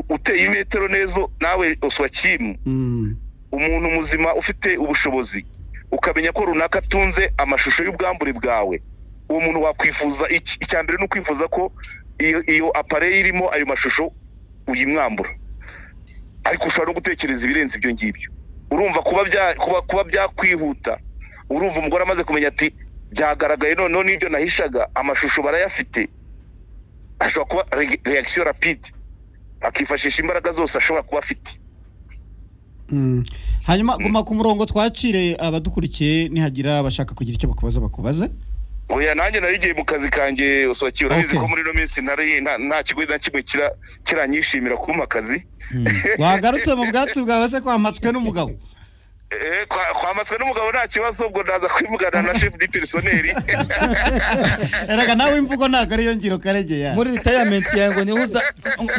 uteye imetero neza nawe oswakimu umuntu muzima ufite ubushobozi ukamenya ko runaka atunze amashusho y'ubwambure bwawe uwo muntu wakwifuza iki? icya mbere ni ukwifuza ko iyo iyo apareye irimo ayo mashusho uyimwambura ariko ushobora no gutekereza ibirenze ibyo ngibyo urumva kuba bya- kuba- kuba byakwihuta urumva umugore amaze kumenya ati byagaragaye noneho n'ibyo nahishaga amashusho barayafite ashobora kuba reakisiyo rapide akifashisha imbaraga zose ashobora kuba afite Mm. hanyuma guma ku murongo twacire abadukurikiye nihagira abashaka kugira icyo bakubaza bakubaze oya nanjye narigiye mu kazi kanjye usohokiye urabizi Okay. ko muri ino minsi nari nta- nta kigo na kimwe kira- kiranyishimira kumpa akazi wagarutse mu bwatsi bwawe se kwamatswe n'umugabo Eh, kwa- kwamatswe n'umugabo nta kibazo ubwo ndaza kwivugana na chef di personnel erega nawe imvugo ntabwo ariyo ngiro karegeya muri ritayamenti yawe ngo niho uza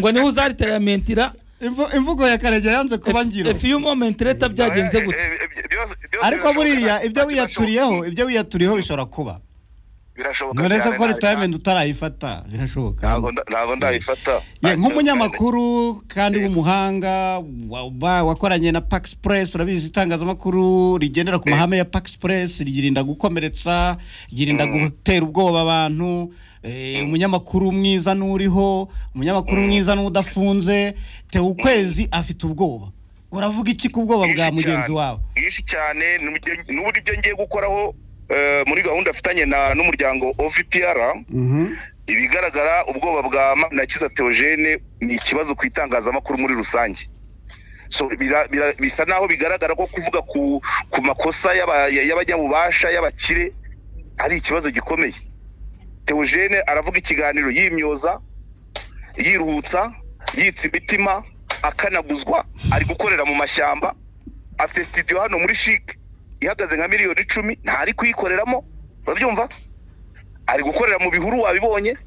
ngo niho uza ritayamentira Imvu- imvugo ya karegeya yanze kuba ngiro few moment leta byagenze gute Eh, eh, eh, byose- byose ariko birashoboka, buriya nta- ibyo nta wiyaturiyeho kibazo. ibyo wiyaturiyeho bishobora kuba birashoboka ntureze cyane, ko nta- ritayimenti utarayifata birashoboka ntabwo nda- ntabwo ndayifata Ye, Nta kibazo cyane. nk'umunyamakuru kandi w'umuhanga wa- wa- wakoranye na pax press urabizi itangazamakuru rigendera ku mahame ya pax press ryirinda gukomeretsa ryirinda gutera ubwoba abantu eh, umunyamakuru mwiza n'uriho umunyamakuru mwiza n'udafunze tewe ukwezi afite ubwoba uravuga iki ku bwoba bwa Bwinshi mugenzi cyane. wawe bwinshi cyane n'ubwo- n'uburyo ibyo ngiye gukoraho eh, muri gahunda afitanye na- n'umuryango ovpr Mhm. ibigaragara ubwoba bwa manakiza teogene ni ikibazo ku itangazamakuru muri rusange so bira- bira- bisa naho bigaragara ko kuvuga ku ku makosa y'aba- y'abanyabubasha y'abakire ari ikibazo gikomeye teogene aravuga ikiganiro yimyoza yiruhutsa yitsa imitima akanaguzwa ari gukorera mu mashyamba afite sitidiyo hano muri shike ihagaze nka miliyoni icumi ntari kuyikoreramo urabyumva ari gukorera mu bihuru wabibonye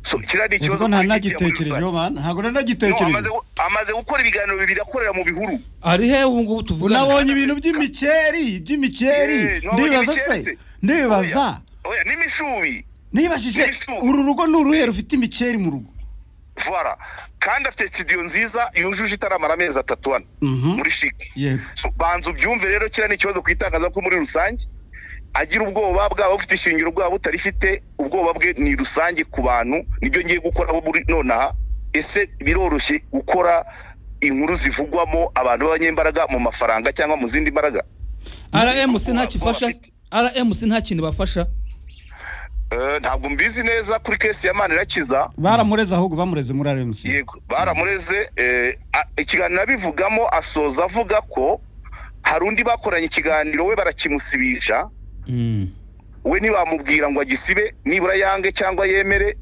so kiriya ni ikibazo ubwo nta kuri media muri nagitekerejeho man ntabwo rusange. No, nari nagitekereje amaze gu- amaze gukora ibiganiro bibiri akorera mu bihuru ari he ubu ngubu tuvugana unabonye ibintu by'imikeri by'imikeri Eh, nabonye ndibaza imikeri se se. ndibaza Oya. oya n'imishubi Nibajije N'ibishuko. uru rugo ni uruhe rufite imikeri mu rugo vara kandi afite sitidiyo nziza yujuje itaramara amezi atatu hano muri shike yego So, banza ubyumve rero kiriya ni ikibazo ku itangazamakuru muri rusange agira ubwoba bwaba ufite ishingiro bwaba butarifite ubwoba bwe ni rusange ku bantu nibyo ngiye gukoraho buri nonaha ese biroroshye gukora inkuru zivugwamo abantu b'abanyembaraga mu mafaranga cyangwa mu zindi mbaraga rmc ntakifasha Bafite. rmc nta kintu bafasha Eh, ntabwo mbizi neza kuri kesi ya manirakiza baramureze ahubwo bamureze muri rmc yego baramureze eh, a- ikiganiro abivugamo asoza avuga ko hari undi bakoranye ikiganiro we barakimusibisha Mm. we ntibamubwira ngo agisibe nibura yange cyangwa yemere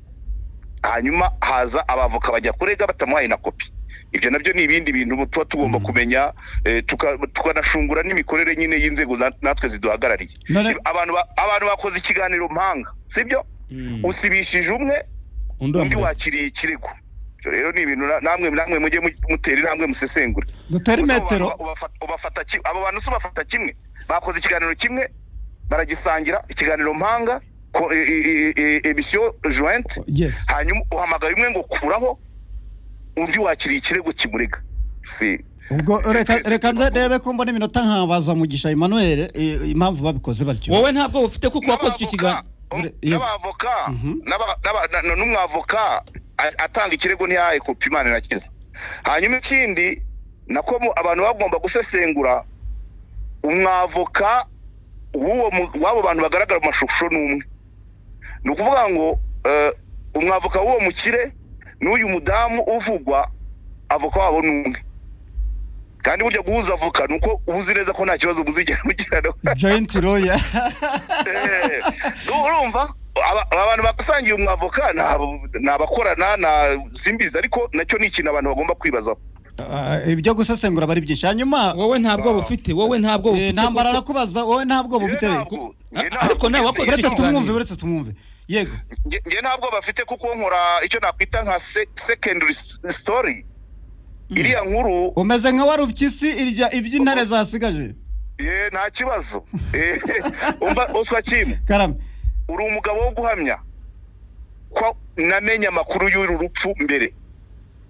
hanyuma haza abavoka bajya kurega batamuhaye na kopi ibyo nabyo ni ibindi bintu tuba tugomba kumenya eh, tuka- tukanashungura n'imikorere nyine y'inzego na- natwe ziduhagarariye none abantu ba- abantu bakoze ikiganiro mpanga sibyo Mm. usibishije umwe undi undi wamuretse. wakiriye ikirego Ibyo rero ni ibintu na- namwe namwe mujye mu- mutera intambwe musesengure dutera Gusa abo imetero bantu ubafata- ubafata ki- abo bantu si ubafata kimwe bakoze ikiganiro kimwe baragisangira ikiganiro mpanga ko- e- e- e- e- emisiyo joint yes hanyuma uhamagaye umwe ngo kuraho undi wakiriye ikirego kimurega si ubwo reka reka nze ndebe ko mbona iminota nkabaza mugisha emmanuel eh, impamvu babikoze batyo wowe ntabwo ufite kuko wakoze icyo kiganiro Ure- yego. n'abavoka Mhm. n'aba- n'aba- na- na- n'umwavoka a- atanga ikirego ntiyahaye kopi imana irakiza hanyuma ikindi nako mu- abantu bagomba gusesengura umwavoka w'uwo mu- w'abo bantu bagaragara mu mashusho ni umwe ni ukuvuga ngo eh, umwavoka w'uwo mukire n'uyu mudamu uvugwa avoka wabo ni umwe kandi burya guhuza avoka ni uko uba uzi neza ko nta kibazo muzigera mugirana joint lawyer Eh, urumva aba- aba bantu basangiye umwavoka ni abo- ni abakorana na simbizi ariko nacyo ni ikintu abantu bagomba kwibazaho Ah, ibyo gusesengura bari byinshi hanyuma wowe ntabwo ufite wowe ntabwo eh, ufite ntambara kuko- arakubaza wowe ntabwo Njye bufite ntabwo- njye Ah, ntabwo ariko nawe mbizi. wakoze uretse iki tumwumve kiganiro? uretse tumwumve yego Njye- njye ntabwo bafite kuko nkora icyo nakwita nka se- secondary s- story iriya nkuru umeze nka warupyisi irya iby'intare zasigaje eh, nta kibazo Eh, umva uswa kimwe karame uri umugabo wo guhamya ko namenye amakuru y'uru rupfu mbere